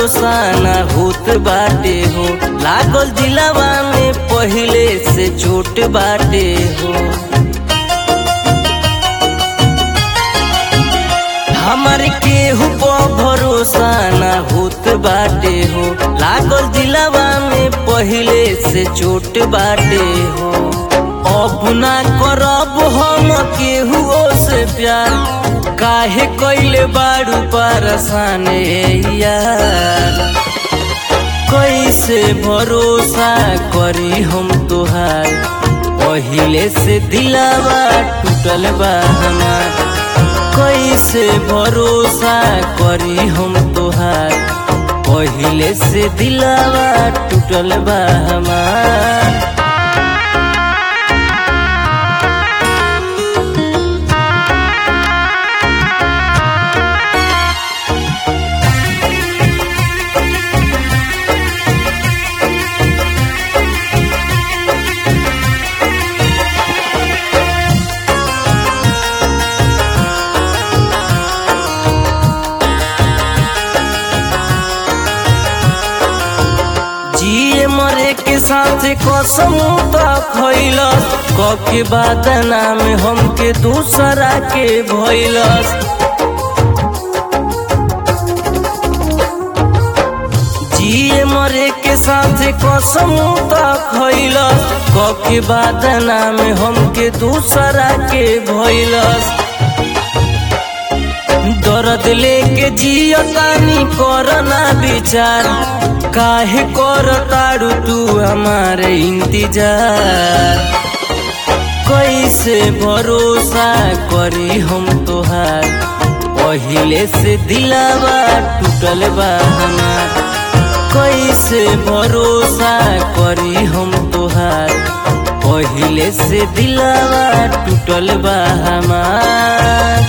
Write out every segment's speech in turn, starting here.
भरोसा ना होत बाटे हो लागल दिलावा में पहिले से चोट बाटे हो हमारे केहू पर भरोसा ना होत बाटे हो लागल दिलावा में पहिले से चोट बाटे हो अब ना करब हम केहू से प्यार काहे कइले बाड़ू परसान यार कैसे भरोसा करी हम तोहार पहिले से दिलावा टूटल बा हमार कैसे भरोसा करी हम तोहार पहिले से दिलावा टूटल बा हमार जिए मरे के साथ कसम तो खैलस कके बादना में हमके दूसरा के भैलस जिए मरे के साथ कसम तो खैलस कके बादना में हमके दूसरा के भैलस दर्द लेके जियतानी करना विचार काहे कर तारू तू हमारे इंतजार कैसे भरोसा करी हम तोहार पहिले से दिलावा टूटल बा हमार कैसे भरोसा करी हम तोहार पहिले से दिलावा टूटल बा हमार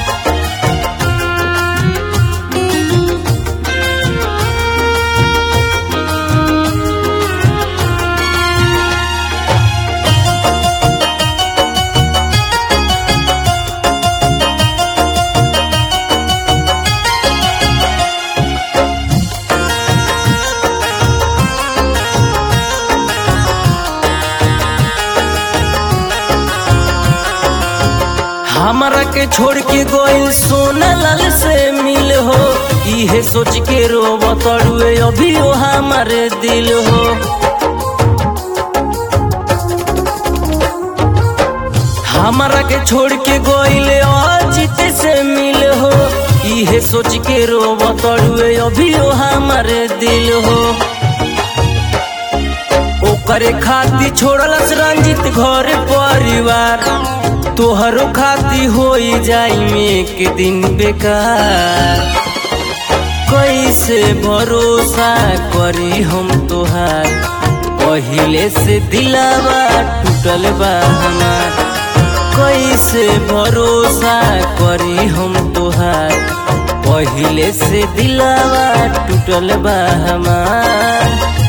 हमरा के छोड़ के गोइल सोना लाल से मिल हो इहे सोच के रो बतड़ुए अभी ओ हमारे दिल हो हमरा के छोड़ के गोइल अजित से मिल हो इहे सोच के रो बतड़ुए अभी ओ हमारे दिल हो ओकरे खाती छोड़लस रंजित घर परिवार तोहरो खाती होई जाई में के दिन बेकार कैसे भरोसा करी हम तोहार पहिले से दिलावा टूटल बा हमार कैसे भरोसा करी हम तोहार पहिले से दिलावा टूटल बा हमार